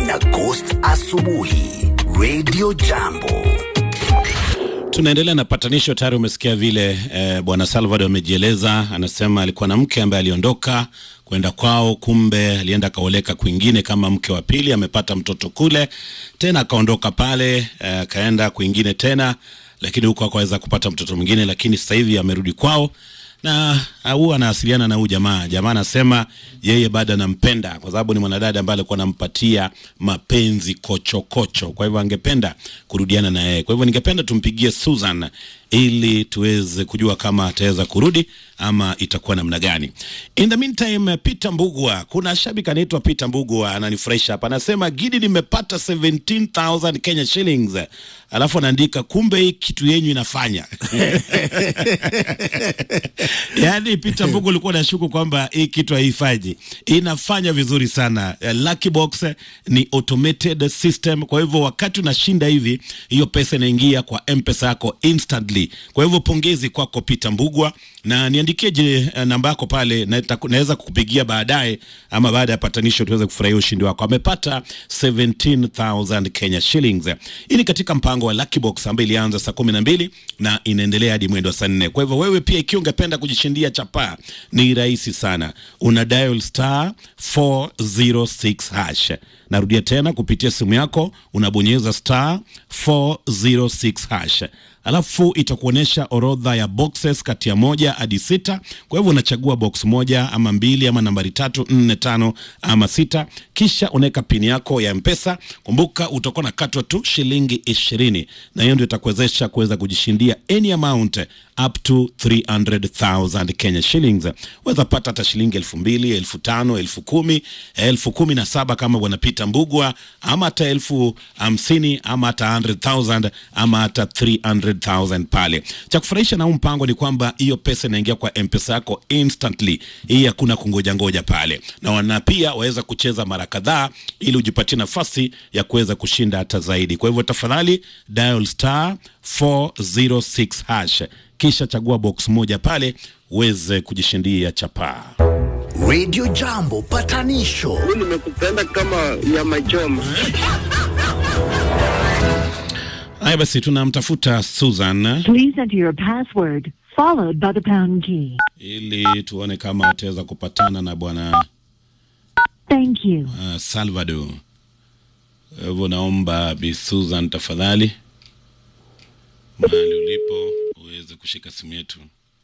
na Ghost asubuhi Radio Jambo. Tunaendelea na patanisho. Tayari umesikia vile eh, bwana Salvador amejieleza. Anasema alikuwa na mke ambaye aliondoka kwenda kwao, kumbe alienda akaoleka kwingine kama mke wa pili, amepata mtoto kule tena, akaondoka pale akaenda eh, kwingine tena, lakini huko akaweza kupata mtoto mwingine, lakini sasa hivi amerudi kwao na huwa anawasiliana na huyu jamaa. Jamaa anasema yeye bado anampenda kwa sababu ni mwanadada ambaye alikuwa anampatia mapenzi kochokocho kocho. Kwa hivyo angependa kurudiana na yeye. Kwa hivyo ningependa tumpigie Susan ili tuweze kujua kama ataweza kurudi ama itakuwa namna gani. In the meantime, Peter Mbugua, kuna shabiki anaitwa Peter Mbugua ananifurahisha hapa, anasema Gidi, nimepata 17000 Kenya shillings, alafu anaandika kumbe hii kitu yenyu inafanya yaani Peter Mbugua ulikuwa unashuku kwamba hii kitu haifanyi, inafanya vizuri sana. Lucky Box ni automated system, kwa hivyo wakati unashinda hivi, hiyo pesa inaingia kwa M-Pesa yako instantly. Kwa hivyo pongezi kwako Peter Mbugwa, na niandikie je namba yako pale, na naweza kukupigia baadaye ama baada ya patanisho tuweze kufurahia ushindi wako. Amepata 17000 Kenya shillings. Hii ni katika mpango wa Lucky Box ambayo ilianza saa kumi na mbili na inaendelea hadi mwendo wa saa nne. Kwa hivyo wewe pia ikiwa ungependa kujishindia chapaa, ni rahisi sana, una dial star 406 hash. Narudia tena, kupitia simu yako unabonyeza star 406 hash alafu itakuonyesha orodha ya boxes kati ya moja hadi sita. Kwa hivyo unachagua box moja ama mbili ama nambari tatu, nne, tano ama sita, kisha unaweka pini yako ya Mpesa. Kumbuka utakuwa na katwa tu shilingi ishirini, na hiyo ndio itakuwezesha kuweza kujishindia any amount up to 300,000 Kenya shillings. Weza pata hata shilingi elfu mbili, elfu tano, elfu kumi, elfu kumi na saba kama bwana Peter Mbugwa, ama hata elfu hamsini ama hata 100,000 ama hata 300,000 pale. Cha kufurahisha na huu mpango ni kwamba hiyo pesa inaingia kwa M-Pesa yako instantly. Hii hakuna kungoja ngoja pale. Na wana pia waweza kucheza mara kadhaa ili ujipatie nafasi ya kuweza kushinda hata zaidi. Kwa hivyo tafadhali dial star 406 hash kisha chagua box moja pale uweze kujishindia chapaa. Radio Jambo patanisho. Mimi nimekupenda kama nyama choma. Haya basi, tunamtafuta Susan Please enter your password followed by the pound key. ili tuone kama ataweza kupatana na bwana Thank you. uh, Salvador. Kwa hivyo naomba Bi Susan tafadhali, mahali ulipo uweze kushika simu yetu.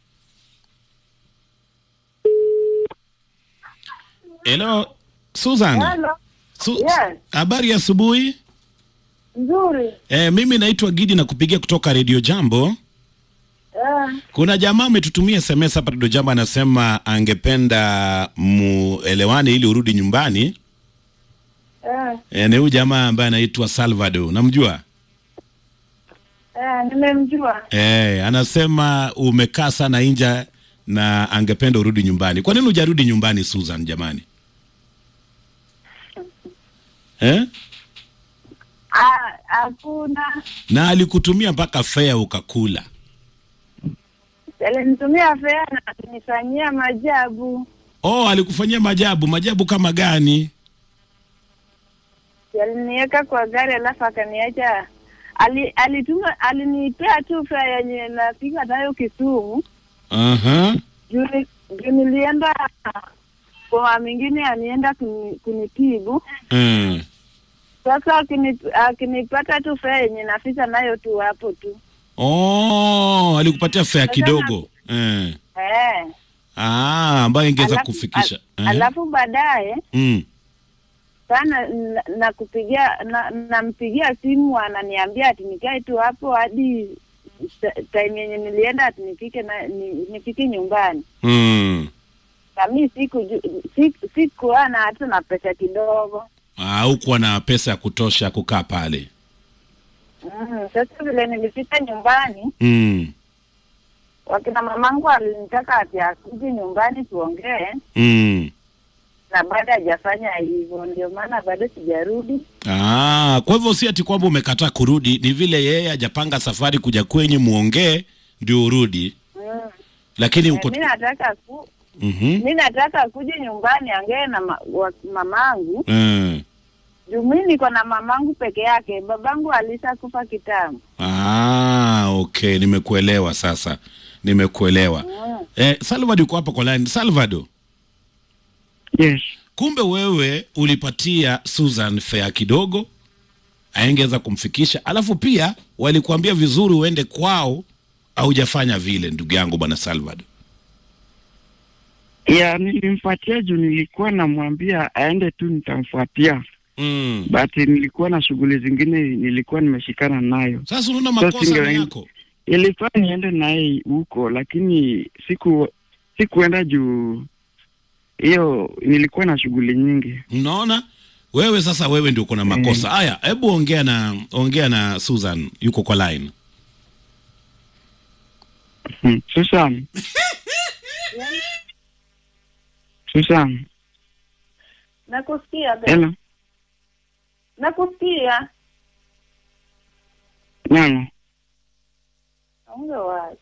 Hello Susan. Hello. Su Yes. habari ya asubuhi. Nzuri. E, mimi naitwa Gidi na kupigia kutoka Radio Jambo. Eh, Kuna jamaa ametutumia SMS hapa Radio Jambo, anasema angependa muelewane ili urudi nyumbani. eh, E, ni huyu jamaa ambaye anaitwa Salvador, namjua? eh, nimemjua. E, anasema umekaa sana nje na angependa urudi nyumbani. Kwa nini hujarudi nyumbani Susan jamani? Eh? Ah, Hakuna. Na alikutumia mpaka fea ukakula. Alinitumia fea na kunifanyia majabu. Oh, alikufanyia majabu. Majabu kama gani? Aliniweka kwa gari alafu akaniacha. Ali, alituma alinipea tu fea yenye napiga nayo Kisumu. Aha. Juu ni- juu nilienda kwa mwingine anienda kuni, kunitibu. Mm. Sasa akini, akinipata tu fea yenye nafika nayo tu hapo tu. Oh, alikupatia fea kidogo. Eh. Eh. Ah, ambayo ingeweza Alafu- kufikisha. al- Eh. Alafu baadaye Mm. sana na, na kupigia na, nampigia simu ananiambia ati nikae tu hapo hadi ta- time yenye nilienda ati nifike na ni, nifike nyumbani Mm. na mi siku siku, sikuwa na hata na pesa kidogo Ah, hukuwa na pesa ya kutosha kukaa pale. mm, sasa vile nilifika nyumbani Mm. wakina mamangu alinitaka ati akuje nyumbani tuongee Mm. na bado hajafanya hivyo ndio maana bado sijarudi Ah, kwa hivyo si ati kwamba umekataa kurudi, ni vile yeye hajapanga safari kuja kwenye muongee ndio urudi. mm. Lakini Eh, uko mi nataka ku Mhm. mi nataka kuja nyumbani angee na ma, wa, mamangu Mm. Juu mi niko na mamangu peke yake, babangu alishakufa kitambo. Ah, okay, nimekuelewa sasa, nimekuelewa. Mm. Eh, Salvador yuko hapa kwa line. Salvador, Yes. kumbe wewe ulipatia Susan fare kidogo aengeza kumfikisha, alafu pia walikuambia vizuri uende kwao, haujafanya vile, ndugu yangu bwana Salvador. Ya, nilimfuatia juu nilikuwa namwambia aende tu, nitamfuatia Mm. but nilikuwa na shughuli zingine nilikuwa nimeshikana nayo. Sasa unaona Sasa makosa ni singe- yako. Ilikuwa niende naye huko, lakini siku sikuenda juu hiyo, nilikuwa na shughuli nyingi. Unaona wewe sasa, wewe ndio uko na makosa haya. Hebu ongea na ongea na Susan, yuko kwa line. Hmm. Susan, Susan, Nakusikia be. hello, Nakusikia. nyano Onge wacho.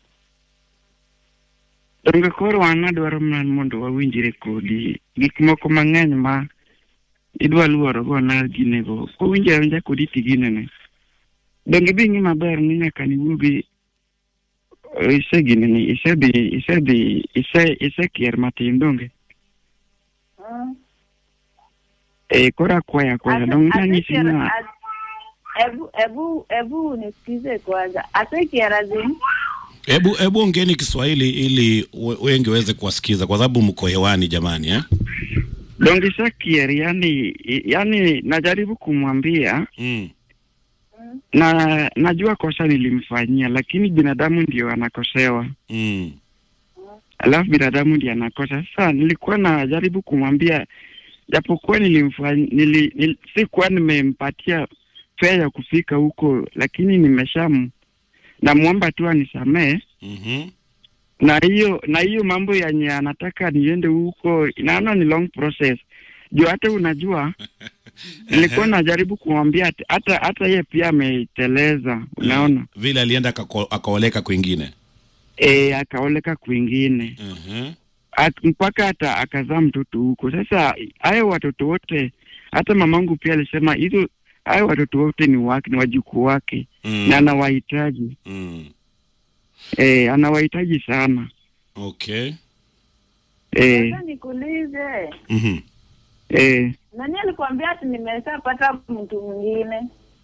donge koro an adwaro mana mondo wawinjre kodi gik moko mang'eny ma idwa luorogo na ginego kowinjo awinja kodi tiginene donge bi ng'i maber ni nyaka niwuogi ise gineni isedhi isedhi ise isekier matin donge Mm. e koro akwaya akwaya donge nanyisi Asekiara- na a- Ebu ebu ebu nisikize kwanza. Asekiara zini? Hebu hebu ongeeni Kiswahili ili we- wengi waweze kuwasikiza, kwa sababu mko hewani jamani, eh? donge isekier yani yani najaribu kumwambia Mm. na najua kosa nilimfanyia lakini binadamu ndio anakosewa Mm. alafu binadamu ndiye anakosa. Sasa nilikuwa najaribu kumwambia, japokuwa nilimfanya nili, nili, sikuwa nimempatia fea ya kufika huko, lakini nimesham namwomba tu anisamee Mhm. na hiyo na hiyo mambo yenye anataka niende huko, naona ni long process juu hata unajua nilikuwa najaribu kumwambia ati- hata hata yeye pia ameteleza, unaona Vile alienda akako- akaoleka kwingine. e, akaoleka kwingine Mhm. At, mpaka hata akazaa mtoto huko. Sasa hayo watoto wote, hata mamangu pia alisema hizo, hayo watoto wote ni wake, ni wajukuu wake Mm. na anawahitaji Mm. e, anawahitaji sana Okay. e, Sasa nikuulize. Mhm. e, Nani alikwambia ati nimeshapata mtu mwingine?